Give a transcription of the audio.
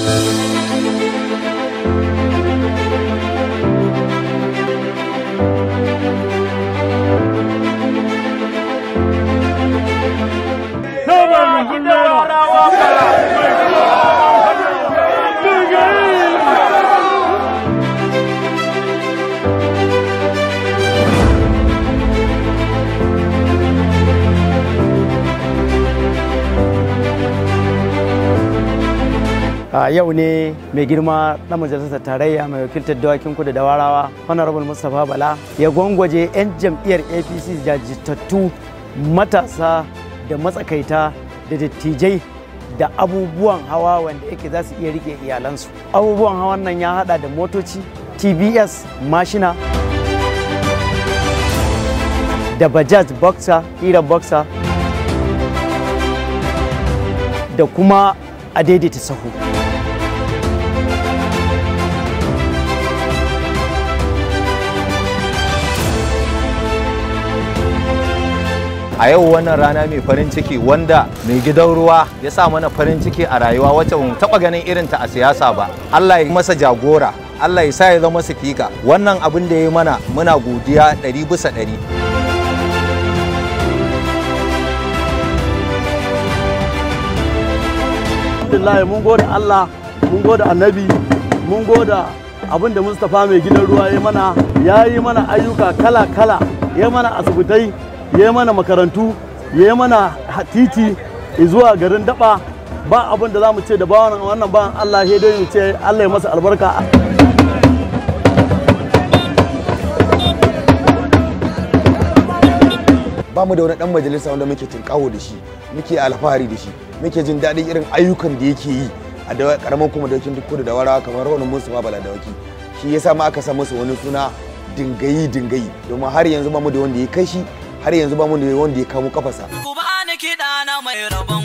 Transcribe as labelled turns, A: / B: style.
A: a yau ne mai girma na majalisar tarayya mai wakiltar dawakin kudu da warawa honorable mustapha bala ya gwangwaje 'yan jam'iyyar apc jajirtattu matasa da matsakaita da dattijai da abubuwan hawa wanda yake za su iya rike iyalansu abubuwan hawan nan ya hada da motoci tbs mashina da bajaj boxer hira boxer da kuma a daidaita sahu
B: a yau wannan rana mai farin ciki wanda mai gidan ruwa ya sa mana farin ciki a rayuwa wacce mu taɓa ganin irin ta a siyasa ba Allah ya masa jagora Allah ya sa ya zama sifika wannan abin da ya yi mana muna godiya ɗari bisa ɗari
C: alhamdulillah mun gode Allah mun gode annabi mun gode abin da Mustapha mai gidan ruwa ya mana ya yi mana ayyuka kala-kala ya mana asibitai ya mana makarantu ya mana titi zuwa garin daba ba abin da za mu ce da bawan wannan bawan Allah ya dai mu ce Allah ya masa albarka
D: ba mu da wani dan majalisa wanda muke tinkawo da shi muke alfahari da shi muke jin daɗin irin ayyukan da yake yi a da karaman kuma da duk kudu da warawa kamar wani musu ma bala dawaki shi yasa ma aka sa masa wani suna dingayi dingayi domin har yanzu ba mu da wanda ya kai shi har yanzu ba mu da wanda ya kamo kafasa
E: Ku ba ni kiɗa na mai rabon